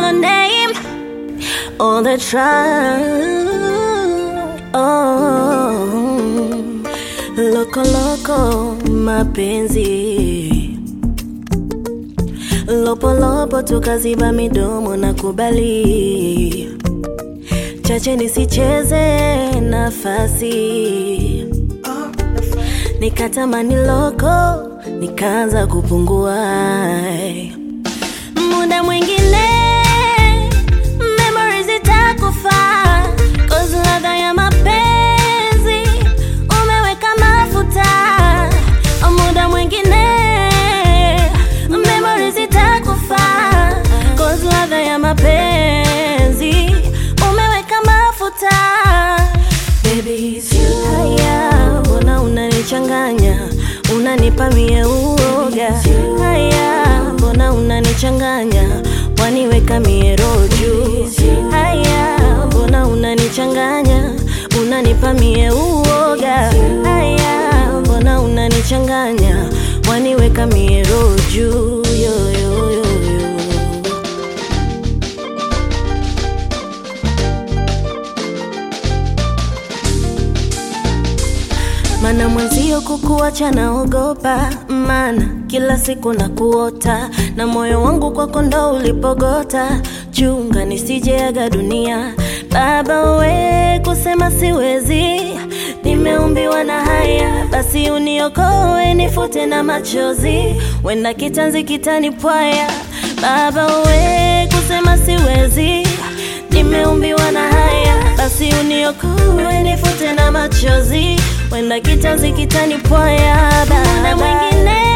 call her name all the time. Oh, loko loko mapenzi lopolopo tukaziba midomo na kubali chache nisicheze nafasi nikatamani loko nikaanza kupungua muda mwingine memories itakufa cause ladha ya mapenzi umeweka mafuta muda mwingine memories itakufa cause ladha ya mapenzi umeweka mafuta Baby, it's you. Haya, mbona unanichanganya unanipa mie uoga haya mbona unanichanganya waniweka mie roju haya mbona unanichanganya unanipa mie uoga haya mbona unanichanganya waniweka mie roju yo, yo, yo, yo. Mana mwenzio kukuacha naogopa, mana kila siku na kuota na moyo wangu kwako ndo ulipogota. Chunga nisijeaga dunia, baba we, kusema siwezi, nimeumbiwa na haya, basi uniokoe, nifute na machozi, wenda kitanzi kitanipwaya. Baba we, kusema siwezi, nimeumbiwa na haya, basi uniokoe, nifute na machozi wenda kitanzi kitanipwaya, muda mwingine